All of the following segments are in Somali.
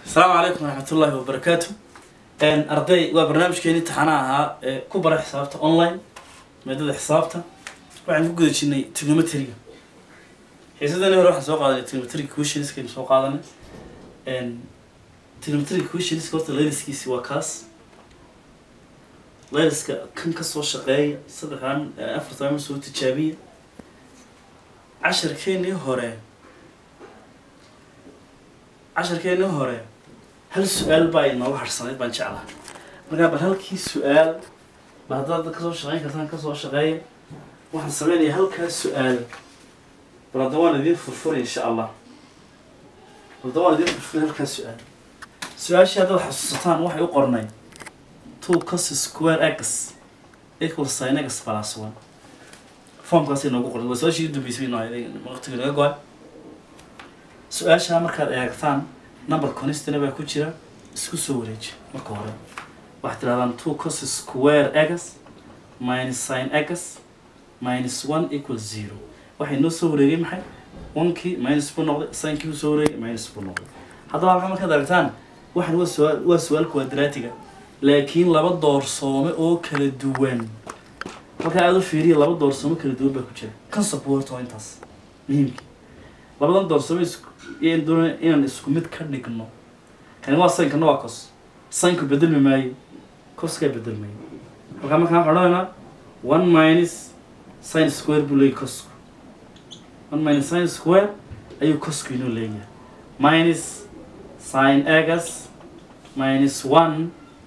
asalaamu calaykum waraxmat ullaahi wabarakaatu arday waa barnaamijkeeni imtixaanaha ahaa ee ku bara xisaabta online maadada xisaabta waxaan ku guda jirnay trigonometriga xiisadani hore waxaan soo qaadanay trigonometriga questionskaynu soo qaadanay trigonometriga questionska horta layliskiisi waa kaas layliska kan kasoo shaqeeya saddexdan afartan ama soo tijaabiya casharkeenii hore casharkeenii hore hal su-aal baa inooga harsanayd baan jeclaha markaa bal halkii su-aal ba haddaad dad kasoo shaqeyn kartaan kasoo shaqeeya waxaan sameynayaa halkaa su-aal bal hadda waan idiin furfuray insha allah bal hadda waan idiin furfuray halkaa su-aal su-aashii haddaad xasuusataan waxay u qornay two cos square x equal sin x plus one formkaas inoogu qornay waa su-aashii u dambeysay inoo waqtiga naga go-an su-aashaa markaad eegtaan number constana baa ku jira isku soo wareeji marka hore waxaad tirahdaan two cos square x minus sin x minus one equal zero waxay noo soo wareegay maxay onkii minus buu noqday sinkii buu soo wareegay minus buu noqday haddaba halka markaad aragtaan waxan waa su-aal waa su-aal quadratiga laakiin laba doorsoome oo kala duwan halkaa aada u fiiriya laba doorsoome kala duwan baa ku jira kan support waa intaas muhiimkii labadan doorsoome isku iyan doonaya inaan isku mid ka dhigno kani waa sin kana waa cos sinku bedelmi maayo coskaa bedelmaayo halkaa markaa waxaan odhanaynaa one minus sin square buu leeyahy cosku one minus sin square ayuu cosku inoo leeyahay minus sin x minus one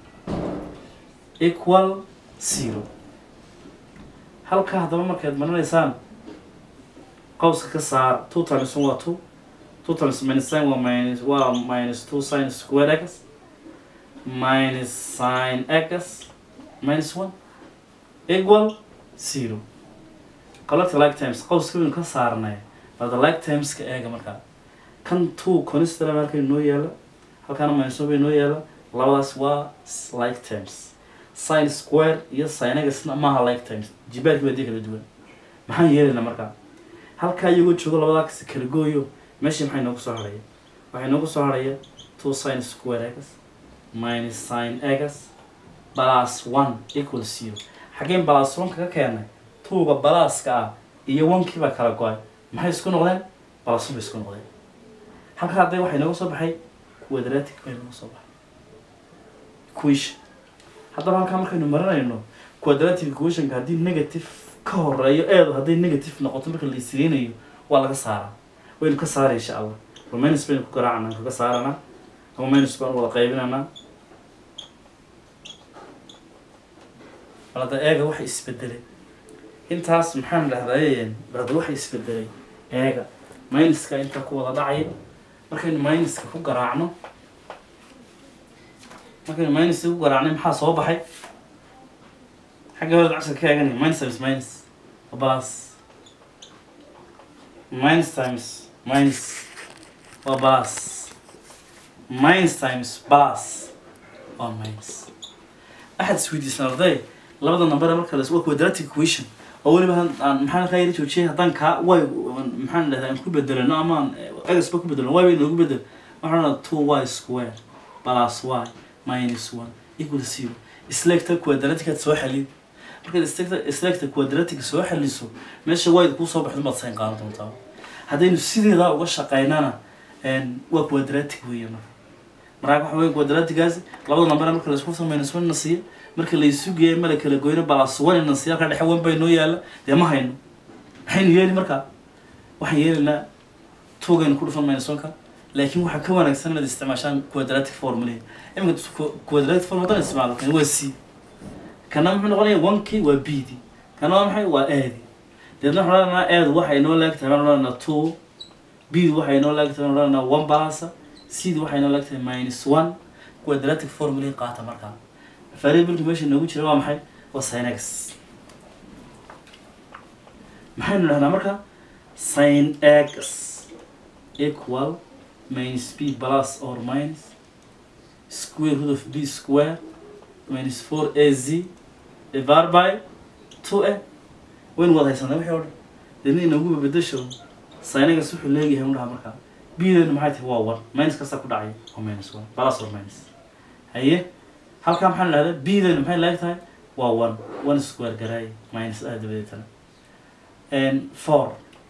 equal zero halkaa haddaba markaad marinaysaan qowska ka saar two times one waa two two times minus sin waa minus waa minus two sin square x minus sin x minus one equal zero collecta like times qowska waynu ka saarnay bada like timeska eega markaa kan two constana halka inoo yaala halkaana minus one ba inoo yaala labadaas waa like times sin square iyo sin xna maaha like times jibaarkii baa dii kala duwan maxaan yeelaynaa markaa halkaa iyagoo joogo labadaa kasi kala gooyo meeshii maxay noogu soo harhaya waxay noogu soo harhaya two sin square x minus sin x plus one equal zero xaggeen plus one kaga keenay tuuga balaaska ah iyo onkii baa kala go-ay maxay isku noqdeen plus one bay isku noqdeen halkaa hadday waxay nooga soo baxay quadratic bay nooga soo baxay equation haddaba halkaa markaynu marinayno quadratic equationka haddii negative ka horeeyo eedu hadday negative noqoto marka la isreynayo waa laga saaraa waynu ka saara insha allah bal minus baynu ku garaacana kaga saarana ama minus baan wada qaybinanaa bal hadda eega waxa isbedelay intaas maxaan dhahday bal hadda waxa isbedelay eega minuska intaa ku wada dhacaya markaynu minuska ku garaacno markaynu minuska ku garaacnay maxaa soo baxay xagga hore cashar ka eeganay minus times minus plus minus times minus waa plus minus times plus waa minus axad isweydiisan arday labada number marka la waa quadratic equation oo weliba aan maxaan ka yara joojiyay haddaan kaa way maxaan dhahdaa aan ku bedelano ama aan egasba ku bedelno y bay noogu bedel waxaan odhanaa two y square plus y minus one equal zero isleegta quadraticaad soo xalid markaad islegta isleegta quadratic soo xaliso meesha wayda kuu soo baxdo maad sayn qaadan doontaa haddaynu sideedaa uga shaqaynana waa quadratic weeye marka markaa waxa weya quadratigaasi labada number marka la isku minus one na siiya marka la isu geeya mala kala goyno balas one na siiya halka dhexe one bay noo yaala dee ma hayno maxaynu yeeli markaa waxaan yeelaynaa tugaynu ku dhufan minus one-ka laakiin waxaa ka wanaagsan inaad isticmaashaan quadratic formula iminka quadratic formula haddaan isticmaalo kan waa c kana muxuu noqonaya onkii waa b d kana waa maxay waa aadi deedna waxaan odhanaa aad waxay noo leegtahay waxaan odhanaa two b d waxay noo leegtahay waxaan odhanaa one balasa c d waxay noo leegtahay minus one quadratic formula qaata markaa variableka meesha noogu jira waa maxay waa sin x maxaynu dhahnaa marka sin x equal minus b plus or minus square root of b square minus four a z divided by two a waynu wada haysanaa wixii o dhan deedna inoogu bedesho sinagas wuxuu leeyahay undhaha markaa bdeenu maxay tahay waa one minus kasta ku dhacaya waa minus one plus or minus haye halkaa maxaan idhahdaa bdeenu maxay laag tahay waa one one square garaay minus ah dabadeetana four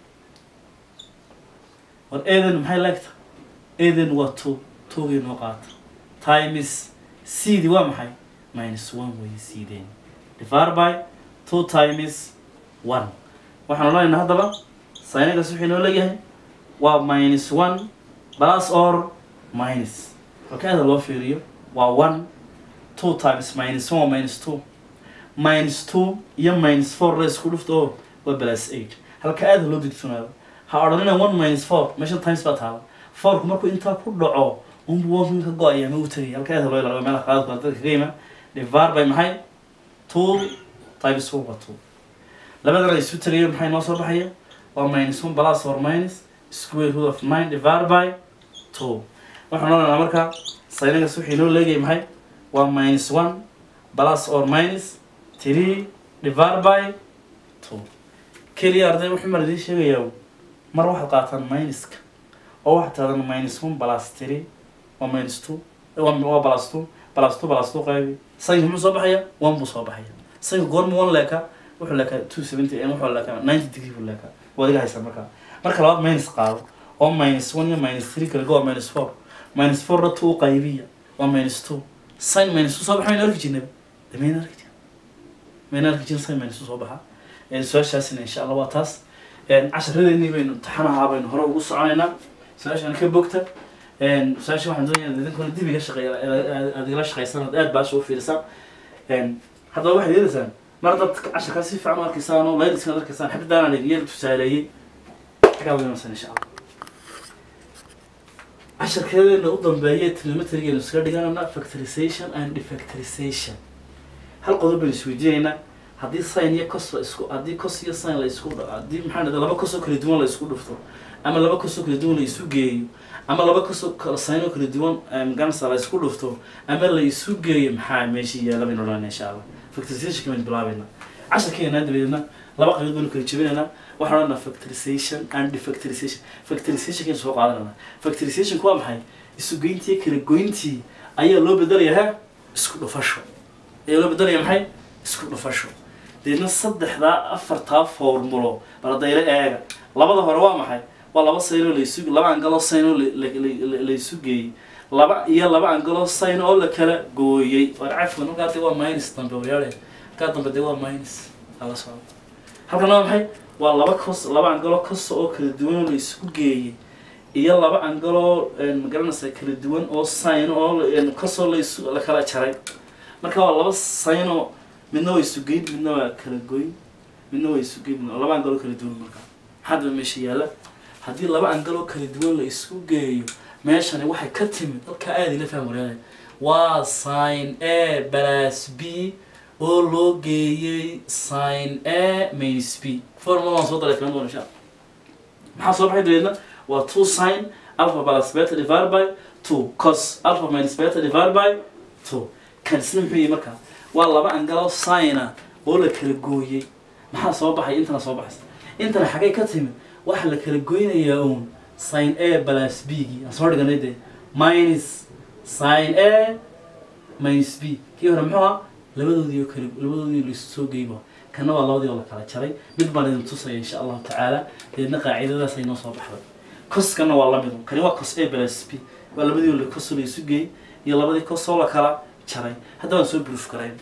war eedeenu maxay laag tahay eedeenu waa two twogii noo qaata times cdi waa maxay minus one way cdeen divided by two times one waxaan odhanaynaa haddaba saynigaas wuxuu inoo leeyahay waa minus one plus or minus halka aada loo fiiriyo waa one two times minus one waa minus two minus two iyo minus four la isku dhufto oo waa plus eight halka aada loo digtoonaado ha odhanina one minus four meesha times baa taala fourku markuu intaa ku dhaco unbu wanka ka go-aya ma u tegay halka aada loo ilaaliyo meelaha qaadadka dadka kaga yima divided by maxay two times one waa two labadana isu tagayo maxay noo soo baxaya waa minus one plus or minus square root of nine divided by two waxaan odhanaynaa marka saynigas wuxuu inoo leegayay maxay waa minus one plus or minus three divided by two keliya arday wuxuu mar idiin sheegayaa mar waxaad qaataan minuska oo waxaad taadan minus one plus three waa minus two waa waa plus two plus two plus two qaybi sayinka muxuu soo baxaya one buu soo baxaya sayinka goorma one leeka wuxuu leekaa two seventy wuxuu leekaa ninety degree buu leekaa waa adiga haysaa markaa marka labaad minus qaado oo minus one iyo minus three kale go waa minus four minus four na two u qaybiya waa minus two sin minus two soo baxa mayna arki jirnaba de mayna arki jirin mayna arki jirin sin minus two soo baxa su-aashaasina insha allah waa taas casharadeennii baynu imtixaanaha baynu hore ugu soconaynaa su-aashaan ka bogta su-aasha waxaan doonaya idinkuna dib iga shaqeeya aad igala shaqaysaan aad baasha u fiirisaan haddaba waxaad yeelaysaan mar dad casharkaa si fiican u arkaysaan oo laydiskana arkaysaan xabdaanaan idin yar tusaaleeyey xagaa weynasan insha allah casharkeedeena u dambeeya trigonometrygeenu iskaga dhiganana factorization and defactorization hal qodob baynu isweydiinaynaa haddii sin iyo cos la isku haddii cos iyo sin la isku haddii maxaa dhahda laba cos oo kala duwan la isku dhufto ama laba cos oo kala duwan la isu geeyo ama laba cos oo kala sin oo kala duwan gansa la isku dhufto ama la isu geeyo maxaa meesha yaala baynu odhanayna insha allah factorization baynu bilaabayna casharkeena dabadeedna laba qaybood baynu kala jebinaynaa waxaan odhanaa factorization and defactorization factorization kaynu soo qaadanayna factorizationku waa maxay isu geyntii kala goyntii ayaa loo bedelayaa ha isku dhufasho ayaa loo bedelaya maxay isku dhufasho deedna saddexdaa afartaa formulo baladaylo eega labada hore waa maxay waa laba saynoo laysu laba angaloo saynoo laysu geeyey laba iyo laba angaloo sayn oo la kala gooyey war cafwan halkaa dee waa minus dambe waryaale halkaa dambe dee waa minus hala socdo halkan waa maxay waa laba cos laba angaloo kosa oo kala duwan oo laysku geeyey iyo laba angaloo magaranaysa kala duwan oo sayn oo kosoo laysu la kala jaray marka waa laba saynoo midna waa isugeyn midna waa kala goyn midna waa isugeyn midna laba angaloo kala duwan marka maxaadaba meesha yaalla haddii laba angaloo kala duwan la isku geeyo meeshani waxay ka timid dadka aada ila faham wareegay waa sin a plus b oo loo geeyey sin a minus b formula waan soo daray filan doona insha maxaa soo baxay dabeedna waa two sin alpha plus beta divided by two cos alpha minus beta divided by two kan isna muxuu yihi markaa waa laba angaloo sina oo la kala gooyey maxaa soo baxay intana soo baxaysa intana xagay ka timid waxa la kala goynayaa uun sin a plus b gii aan soo dhiganay dee minus sin a minus b kii hore muxuu ahaa labadoodii oo kale labadoodii laisu soo geyba kana waa labadii oo la kala jaray mid baan idin tusaya insha allahu tacaala deedna qaacidadaas ay noo soo baxday coskana waa lamid kani waa cos a plus b waa labadii oo cos laisu geeyey iyo labadii cos oo la kala jaray hadda waan soo proof garayn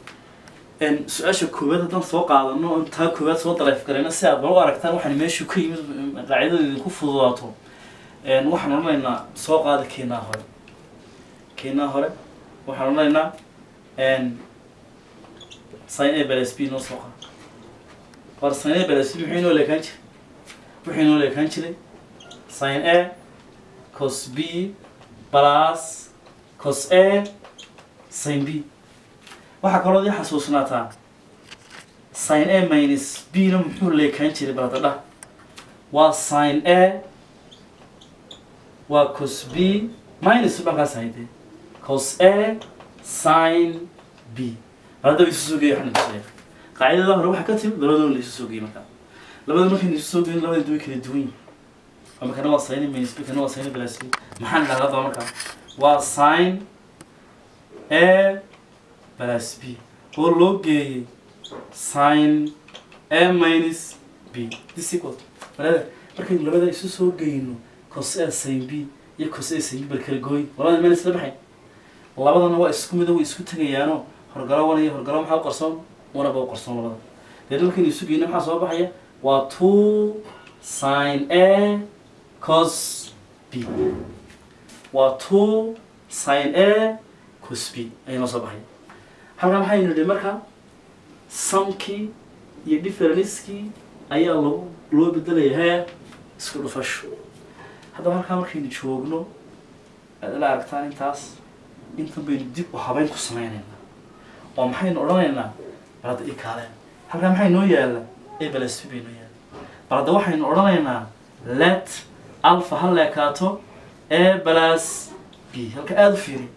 su-aasha koowaad haddaan soo qaadano on taa koowaad soo daleef garayna si aad bal u aragtaan waxaan meeshu ka yimid qaacidada idinku fududaato waxaan odhanaynaa soo qaada keenaa hore keenaa hore waxaan odhanaynaa sin a plus b noo soo qaado war sin a plus b muxuu inoo leekaan jiray wuxuu inoo leekaan jiray sin a cos b plus cos a sin b waxaa kaloo ii xasuusnaataa sin a minus b na muxuu leekaan jiray baladadha waa sin a waa cos b minus markaas hayde cos a sin b baladaba isu soo geeya waxaan tusaya qaacidada hore waxaa ka timid labadooda la isu soo geeyey markaa labada markayna isu soo geeyin labada way kala duwan yihin ama kana waa sin minus b kana waa sin plus b maxaan idhahdaa daba markaa waa sin a plus b oo loo geeyey sin a minus b this equal marada markaynu labada isu soo geyno cos a sin b iyo cos a sin b bal kala gooy labada meel isla baxay labadana waa isku mid oo way isku tegayaano horgalo wana iyo horgalo maxaa u qarsoon wanaba u qarsoon labada deedna markaynu isu geyno maxaa soo baxaya waa two sin a cos b waa two sin a cos b ayaa noo soo baxaya halkaa maxaynu nidhi marka samkii iyo differencekii ayaa lagu loo bedelaya hee isku dhufasho haddaba halkaa markaynu joogno aad ila aragtaan intaas intan baynu dib u habeyn ku sameynaynaa oo maxaynu odhanaynaa bal hadda ii kaaleen halkaa maxay noo yaalla a plus b bay noo yaalla bal hadda waxaynu odhanaynaa let alpha ha leekaato a plus b halka aada u fiiri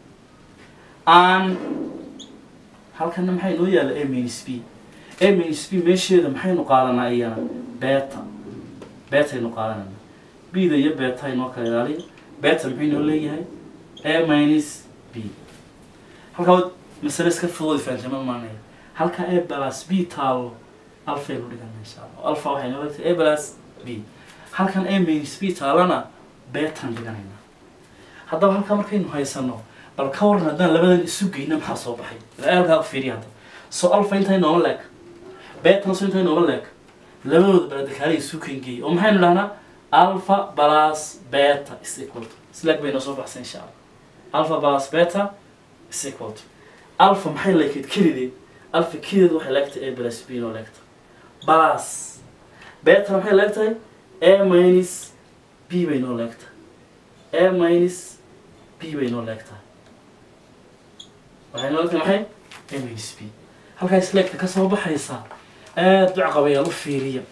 an halkana maxay noo yaalla a minus b a minus b meesheeda maxaynu qaadanaa iyana beta betaynu qaadanayna b-da iyo beta inoo kala ilaaliya beta maxay noo leeyahay a minus b halkaa masale iska fudud fahamtama maanaya halka a plus b taalo alfaynu dhigana insha allah alfa waxay noo leegtahay a plus b halkan a minus b taalana betan dhiganayna haddaba halkaa markaynu haysano bal ka waran haddaan labadan isu geyna maxaa soo baxay ilaa halkaa u fiiriya hadda so alfa intay nooma leeg betana so intay nooma leeg labadooda baladakaala isu kengeeyay oo maxaynu dhahnaa alpha plus beta is equal to isleeg bay noo soo baxsay insha allah alpha plus beta is equal to alpha maxay leekeed kelideed alpha kelideed waxay leegtahay a plus b noo leegta plus betana maxay leegtahay a minus b bay noo leegtahay a minus b bay noo leegtahay waxay noo leegtahay maxay a minus b halkaa isleegta ka soo baxaysa aada ducqabayaal u fiiriya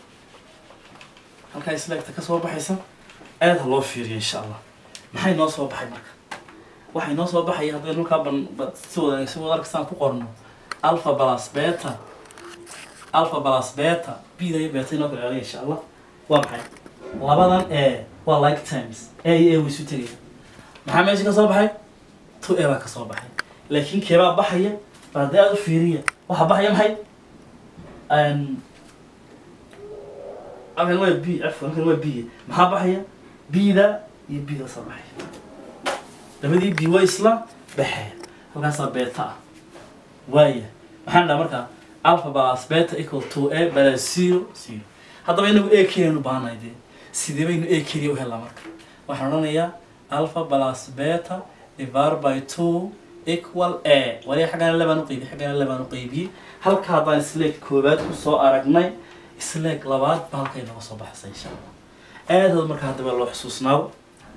halkaa isleegta ka soo baxaysa aada ha loo fiiriya insha allah maxay noo soo baxay marka waxay noo soo baxaya haddaynu halkaa ban ba- si wada si wada arkastaan ku qorno alpha plus beta alpha plus beta bda iyo beta inoo kala ilaaliya insha allah waa maxay labadan e waa like times a iyo a way isu tegaya maxaa meesha ka soo baxay two a baa ka soo baxay laakiin keebaa baxaya bal haddii aada u fiiriya waxaa baxaya maxay Een, halkan waa b afwan halkan waa b maxaa baxaya b-da iyo b-da soo baxaya labadii b way isla baxeen halkaasaa beta ah waaya maxaan dhaha markaa alpha plus beta equal to a plus zero zero haddaba inagu a keliyanu baahanahay dee sidee baynu a keliya u helaa marka waxaan odhanayaa alpha plus beta divided by two equal a wali xaggana labaan uqeybiyey xaggana labaan uqeybiyey halka haddaan isleeg koowaad kusoo aragnay isleeg labaad ba halkay nooga soo baxsay insha allah aadaad marka haddaba loo xusuusnaado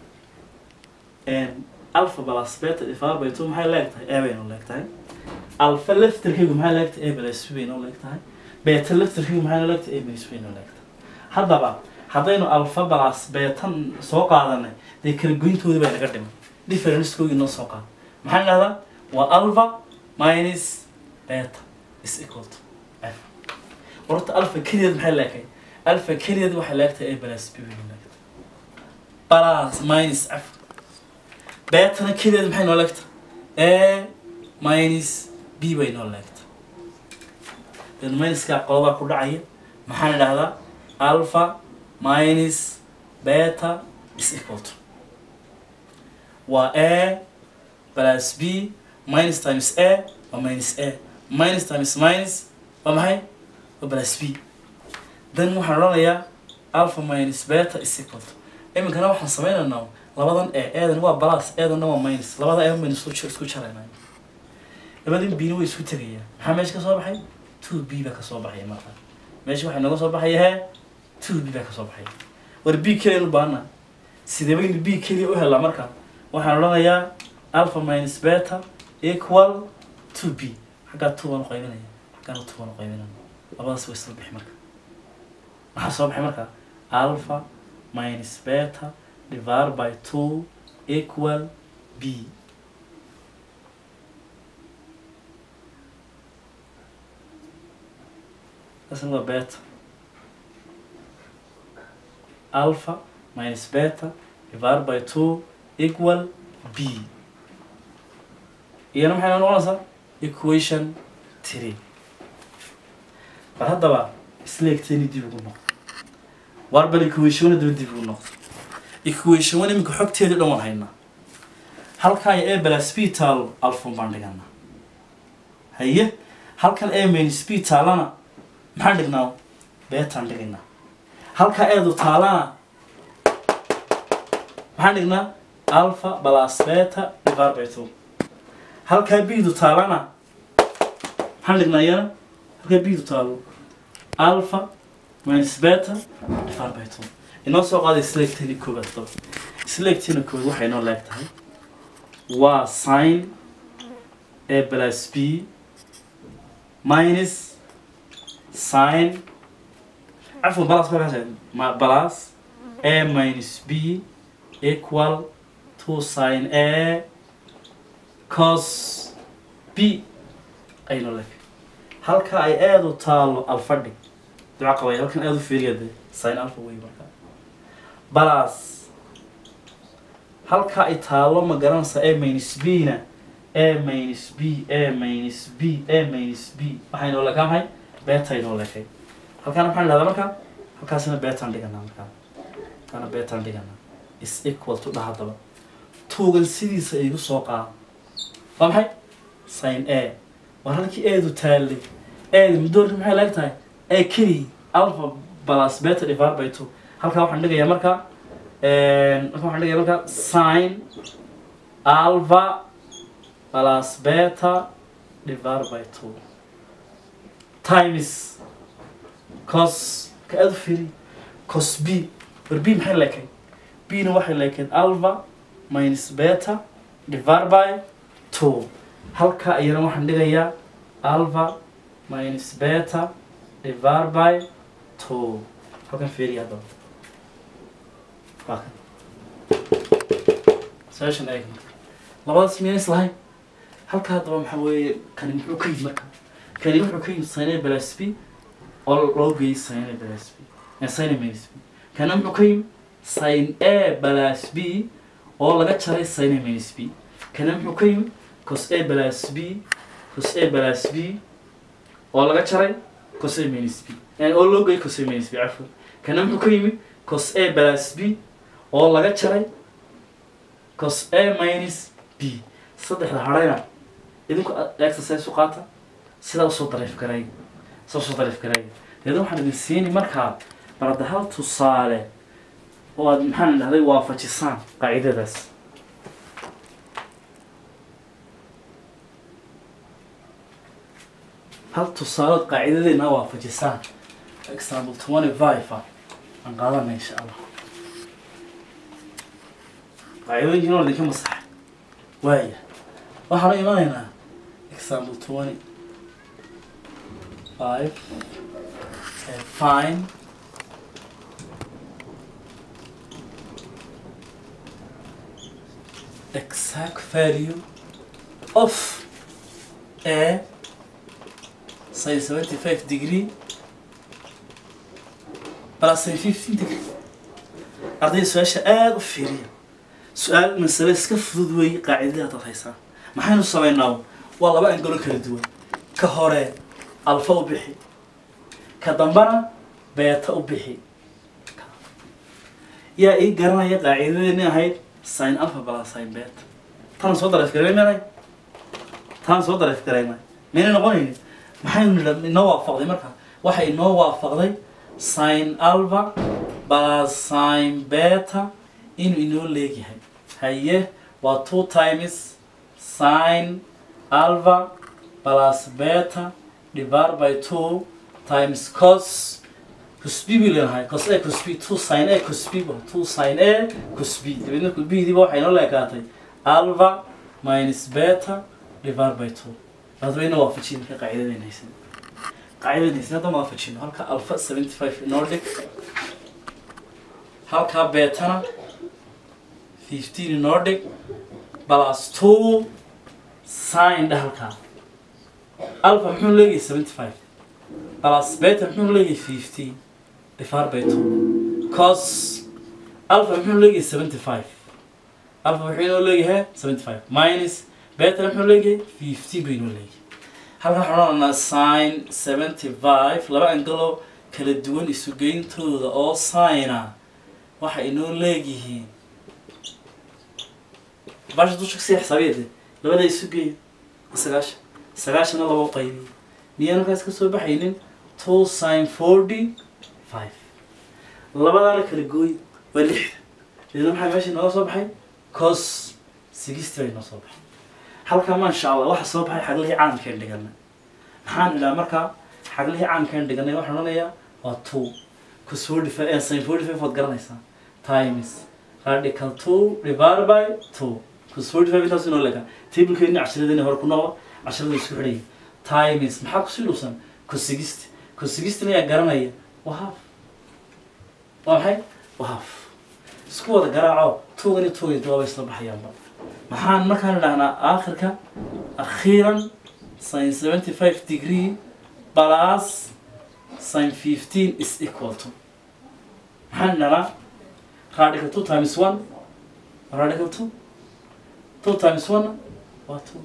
alpha plus beta divided by two maxay leegtahay a bay noo leegtahay alpha laftirkaygu maxay leegtahay a plus b bay noo leegtahay beta laftirkaygu maxay noo leegtahay a plus b bay noo leegtahay haddaba haddaynu alpha plus betan soo qaadanay dee kala goyntoodii bay naga dhiman differencekoogii noo soo qaada maxaan dhahdaa waa alpha minus beta is equal to f horta alpha keliyeed maxay leekahay alpha keliyeed waxay leegtahay a plus b bay noo leegtahay plus minus f betana keliyeed maxay noo leegtahay a minus b bay noo leegtahay then minuska qodobaa ku dhacaya maxaan idhahdaa alpha minus beta is equal to waa a plus b minus times a waa minus a minus times minus waa maxay waa plus b then waxaan odhanayaa alpha minus beta is equal to iminkana waxaan sameynaynaa labadan e eedan waa plus eedanna waa minus labada e baynu isku jir- isku jaraynaa labadan bina way isku tegayaan maxaa meesha ka soo baxay two b baa ka soo baxaya marka meesha waxay nooga soo baxaya hee two b baa ka soo baxaya war b keliya u baahana sidee baynu b keliya u helaa marka waxaan odhanayaa alpha minus beta equal two b xaggaa two baan u qaybinaya xaggaana two baan u qaybinaya labadaas way isla bixi marka maxaa soo baxay marka alpha minus beta divided by two equal b kaasna waa beta alpha minus beta divided by two equal b iyana maxay noo noqonaysaa equation three bal haddaba isleegteeni dib ugu noqdo waar bal equationna daba dib ugu noqdo equation one iminka xogteeda dhan waan haynaa halkaa a plus b taalo alfun baan dhiganaa haye halkan a minus b taalana maxaan dhignaa beetaan dhigaynaa halkaa eedu taalana maxaan dhignaa alpha plus beta divided by two halkaa b-du taalana maxaan dhignaa iyana halkaa b-du taalo alpha minus beta divided by two inoo soo qaaday isleegteeni koobaad daba isleegteena koobaad waxay inoo leeg tahay waa sin a plus b minus sin عفوا بلاس بلاس ما بلاس a minus b equal to sin a cos b aynu lek halka ay aad u taalo alfa dhig duca qabay halkan aad u fiiriyade sin alfa wey marka balaas halka ay taalo ma garanaysa a minus b na a minus b a minus b a minus b waxaynoo lekaa maxay beta inoo lekay halkaana maxaan dhahdaa marka halkaasina beetaan dhiganaa markaa halkaana beetaan dhiganaa is equal to dhaha daba tuugan sidiisa igu soo qaada waa maxay sin a war halkii eedu taallay eedi mudoorka maxay leeg tahay ee keliyi alpha plus beta divided by two halkaa waxaan dhigayaa marka halkaa waxaan dhigayaa marka sin alpha plus beta divided by two times cos ka aada u firi cos b war b maxay leekay b na waxay leekayd alpha minus beta divided by two halka iyana waxaan dhigayaa alpha minus beta divided by two halkan fiiriya haddaba waa kan session eeg marka labadaas miyays lahayn halka haddaba maxaa weeye kani muxuu ka yimid marka kani wuxuu ka yimid sine plus b oo loo geeyey sine plus b sine minus b kana muxuu ka yimid sin a plus b oo laga jaray sine minus b kana muxuu ka yimid cos a plus b cos a plus b oo laga jaray cos a minus b oo loo geeyey cos a minus b cafwan kana muxuu ka yimid cos a plus b oo laga jaray cos a minus b saddexda hadhayna idinku exercise u qaata sidaa usoo dariif garay sidaa usoo dariif garay deedna waxaan idin siini markaa barada hal tusaale oo aad maxaan dhahday waafajisaan qaacidadaas hal tusaalood qaacidadeena waafajisaan example twenty five ah aan qaadana insha allah qaacidooyinkiina waa idinka masaxay waaya waxaanu imanaynaa example twenty five fine exact value of a sin 75 degree plus sin 15 degree arday su-aasha aada u fiiriya su-aal masale iska fudud weeye qaacidada dad haysaan maxaynu samaynaa waa laba angalo kala duwan ka hore alfa u bixi ka dambana beeta u bixi yaa ii garanaya qaacidadeeni ahayd sin alpha plus sin beta tan soo dareef garaynay tan soo dareef garaynay mayna noqonaynin maxaynu nidha inoo waafaqday marka waxay inoo waafaqday sin alpha plus sin beta inuu inoo leegyahay haye waa two times sin alpha plus beta divided by two times cos cos b buu leenahay cos a cos b two sin a cos b two sin a cos b dabeedna cos b diba waxay noo leekaatay alpha minus beta divided by two hadbayna waafajin marka qaacidadeen haysan qaacidadeen haysan hadda waafajino halka alpha seventy five inoo dhig halka betana fifteen inoo dhig plus two sin dha halkaa alpha muxuu leeyahay seventy five plus beta muxuu leeyahay fifty divided by two cos alpha muxuu leeyahay seventy five alpha wuxuu inoo leeyahay seventy five minus beta muxuu leeyahay fifty buu inoo leeyahay halkan waxaan odhanaa sin seventy five laba angalo kala duwan isugeyntooda oo sina waxay inoo leeyihiin basha dusha kasii xisaabiyeede labada isugeey sagaashan sagaashanna laba qaybiy miyaan halkaas kasoo baxaynin two sin forty five labadaana kala gooy waa lixda idina maxaa meesha inooga soo baxay cos sixty bay inoo soo baxay halkaa maasha allah waxa soo baxay xaglihii caamkeen dhiganay maxaan idhaha markaa xaglihii caamkeen dhiganay waxaan odhanayaa waa two cos forty five eh, sin forty five waad garanaysaa times radical two divided by two cos forty five intaas inoo leegaa tablekeeni cashiradeenii hore ku noqda casharada isku xidhaya times maxaa kusii dhuusan cos sixty cos sixty ayaa garanaya waa half waa maxay waa half isku wada garaaco tugan iyo tugan jawaaba isla baxayaanba maxaan markaan idhahnaa aakhirka akhiiran sin seventy five degree plus sin fifteen is equal to maxaan idhahnaa radical two times one radical two two times one waa two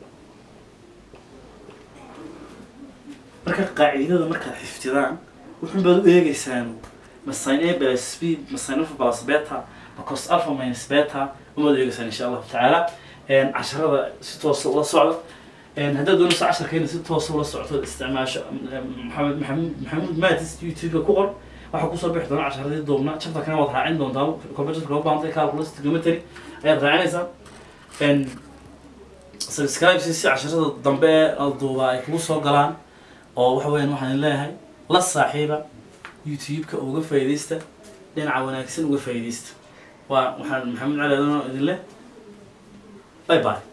marka qaacidada markaad xifdidaan wuxuun baad u eegeysaan ma sin a plus b ma sin alpha plus beta ma cos alpha minus beta umaad eegeysaan insha allahu tacaala casharada si toosa ula socda haddaad doonayso casharkeena si toosa ula socto isticmaasho maxamed maxamuud maxamuud maatis youtube-ka ku qor waxaa kusoo bixi doona casharadii duubna chapterkana waad raacin doontaa computerka u baahantay calculus trigonometry ayaad raacinaysaa subscribe si si casharada dambe ee duuba ay kugu soo galaan oo waxa weeyaan waxaan leeyahay la saaxiiba youtube-ka uga faa'iidaysta dhinaca wanaagsan uga faa'iidaysta waa waxaan maxamed cali adano idin leh bye bye